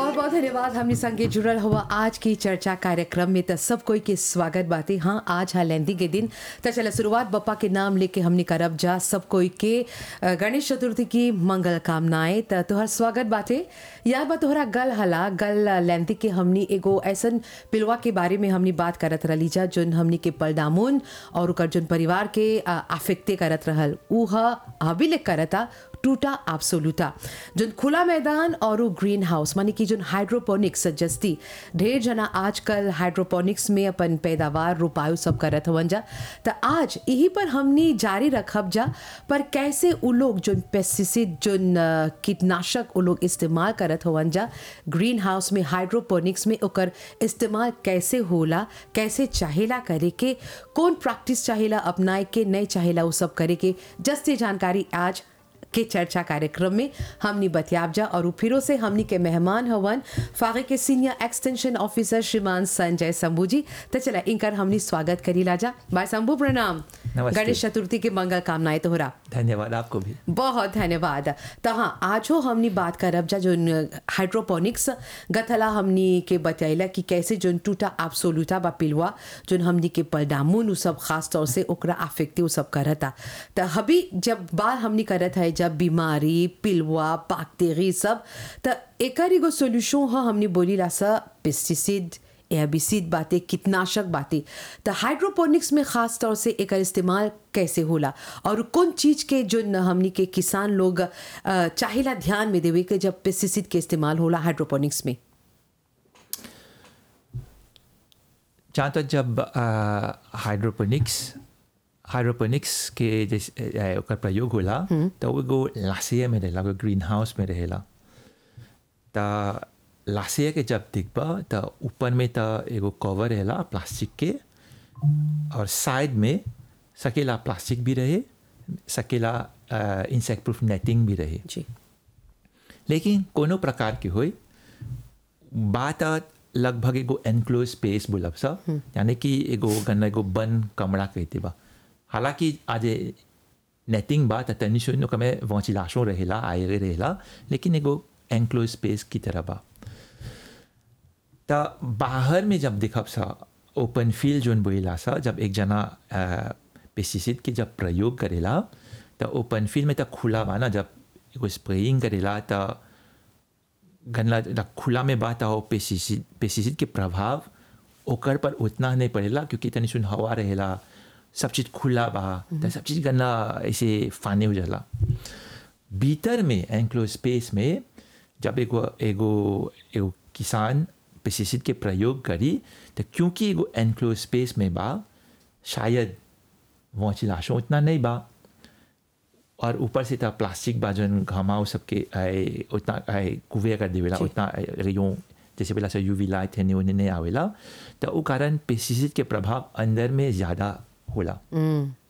बहुत बहुत धन्यवाद हमने संगे जुड़ल हुआ आज की चर्चा कार्यक्रम में तो सब कोई के स्वागत बातें हाँ आज है लेंदी के दिन तो चलो शुरुआत बप्पा के नाम लेके हमने करब जा सब कोई के अ, गणेश चतुर्थी की मंगल कामनाएं तो तोहर स्वागत बाटे याद बा तोहरा गल हला गल लेंदी के हमनी एगो ऐसन पिलवा के बारे में हमनी बात करत रही जा जोन हमनी के पलदामुन और ओकर जोन परिवार के आफेक्टे करत रहल ऊ ह अभी ले करता टूटा एब्सोल्यूटा जोन खुला मैदान और उ ग्रीन हाउस माने कि जोन हाइड्रोपोनिक्स जस्ती ढेर जना आजकल हाइड्रोपोनिक्स में अपन पैदावार रोपायु सब करत हवन जा त आज यही पर हमनी जारी रखब जा पर कैसे उ लोग जोन पेस्टिसाइड जोन अ, कीटनाशक उ लोग इस्तेमाल करत हवन जा ग्रीन हाउस में हाइड्रोपोनिक्स में ओकर इस्तेमाल कैसे होला कैसे चाहेला करे के कौन प्रैक्टिस चाहेला अपनाए के नहीं चाहेला वो सब करे के जस्ती जानकारी आज के चर्चा कार्यक्रम में हमनी बतियाब जा और उ फिरो से हमनी के मेहमान हवन फागे के सीनियर एक्सटेंशन ऑफिसर श्रीमान संजय शंभू जी तो चला इनकर हमनी स्वागत करी लाजा भाई शंभू प्रणाम नमस्ते। गणेश चतुर्थी के मंगल कामनाएं तोहरा धन्यवाद आपको भी बहुत धन्यवाद तो हाँ आज हो हमनी बात करब जा जोन हाइड्रोपोनिक्स गथला हमनी के बतैला कि कैसे जोन टूटा एब्सोल्यूटा बा पिलवा जोन हमनी के पलडामुन उ सब खास तौर से ओकरा अफेक्टिव सब करता तो हबी जब बात हमनी करत है जब बीमारी पिलवा बैक्टीरिया सब तो एकर एगो सोल्यूशन ह हमनी बोली ला सा पेस्टिसाइड एबिसिड बातें कीटनाशक बातें तो हाइड्रोपोनिक्स में खास तौर से एकर इस्तेमाल कैसे होला और कौन चीज के जो न हमनी के किसान लोग अ, चाहेला ध्यान में देवे के जब पेस्टिसाइड के इस्तेमाल होला हाइड्रोपोनिक्स में जहाँ तक जब हाइड्रोपोनिक्स हाइड्रोपोनिक्स के जैसे अ, ओकर प्रयोग होला तो वो एगो लासिया में रहेला एगो ग्रीन हाउस में रहेला त लासिया के जब देखबा त ऊपर में त एगो कवर रहेला प्लास्टिक के और साइड में सकेला प्लास्टिक भी रहे सकेला इंसेक्ट प्रूफ नेटिंग भी रहे जी लेकिन कोनो प्रकार के होई बात आ लगभग एगो एनक्लोज स्पेस बोलब सा यानी कि एगो गन्ना एगो बन कमरा कहते बा हालांकि आज नेटिंग बा त तनी सुन ओकर में वेंटिलेशन रहेला आयरे रहेला लेकिन एगो एनक्लोज स्पेस की तरह बा त बाहर में जब देखब सा ओपन फील्ड जोन बोला सा जब एक जना पेस्टिसाइड के जब प्रयोग करेला त ओपन फील्ड में त खुला बा ना जब एगो स्प्रेइंग करेला त गन्ना जब खुला में बात हो पेस्टिसाइड पेस्टिसाइड के प्रभाव ओकर पर उतना नहीं पड़ेला क्योंकि तनी सुन हवा रहेला सब चीज़ खुला बा त सब चीज़ गन्ना ऐसे फाने हो जाला भीतर में एंक्लोज स्पेस में जब एगो एगो एगो किसान पेस्टिसाइड के प्रयोग करी तो क्योंकि एगो एनक्लोज स्पेस में बा शायद वेंटिलेशन उतना नहीं बा और ऊपर से था प्लास्टिक बा जौन घमाव सबके आए उतना आए कुवे कर देवेला जी। उतना रेयों जैसे बोला सा यूवी लाइट है उन्हें नहीं आवेला तो वो कारण पेस्टिसाइड के प्रभाव अंदर में ज़्यादा होला